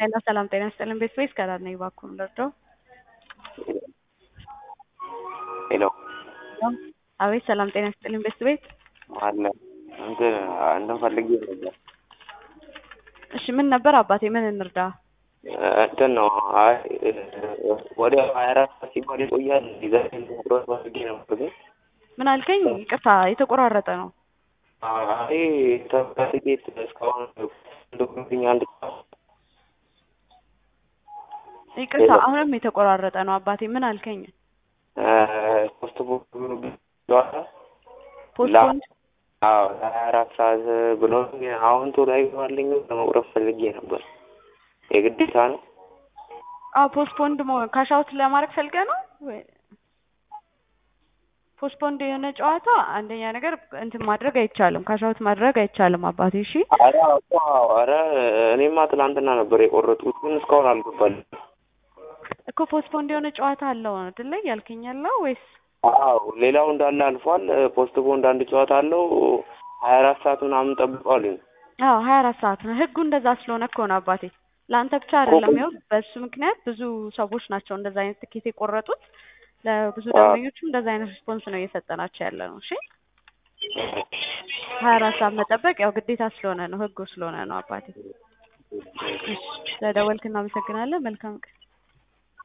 ሄሎ ሰላም ጤና ይስጥልን ቤት ወይስ ከዳር ነኝ እባክዎን ልርዳው? ሄሎ አቤት ሰላም ጤና ይስጥልን ቤት ቤት አለ እንትን እንትን ፈልጌ ነበር። እሺ ምን ነበር አባቴ ምን እንርዳ? እንትን ነው አይ ወደ ሀያ አራት ሰዓት ሲባል ይቆያል ዲዛይን መቁረጥ ፈልጌ ነበር ግን ምን አልከኝ? ይቅርታ የተቆራረጠ ነው። አይ ተቲኬት እስካሁን ዶክመንትኛ አንድ ይቅርታ አሁንም የተቆራረጠ ነው አባቴ ምን አልከኝ? ፖስት ፖስትፖንድ አዎ ሀያ አራት ሰዓት ብሎ አሁን ቶሎ አይገባልኝ ለመቁረጥ ፈልጌ ነበር። የግዴታ ነው? አዎ ፖስትፖንድ ካሻውት ለማድረግ ፈልገህ ነው ወይ? ፖስትፖንድ የሆነ ጨዋታ አንደኛ ነገር እንትን ማድረግ አይቻልም፣ ካሻውት ማድረግ አይቻልም አባቴ። እሺ ኧረ ኧረ እኔማ ትናንትና ነበር የቆረጥኩት ግን እስካሁን አልገባልኝ። እኮ ፖስትፖንድ የሆነ ጨዋታ አለው አይደል ያልከኝ ያለው ወይስ? አዎ ሌላው እንዳለ አልፏል። ፖስት ቦንድ አንድ ጨዋታ አለው ሀያ አራት ሰዓት ምናምን ጠብቀዋልኝ። አዎ ሀያ አራት ሰዓት ነው ህጉ እንደዛ ስለሆነ እኮ ነው አባቴ። ለአንተ ብቻ አይደለም፣ ያው በእሱ ምክንያት ብዙ ሰዎች ናቸው እንደዛ አይነት ትኬት የቆረጡት። ለብዙ ደንበኞችም እንደዛ አይነት ሪስፖንስ ነው እየሰጠናቸው ያለ ነው። እሺ ሀያ አራት ሰዓት መጠበቅ ያው ግዴታ ስለሆነ ነው ህጉ ስለሆነ ነው አባቴ። ስለደወልክ እናመሰግናለን። መልካም ቀን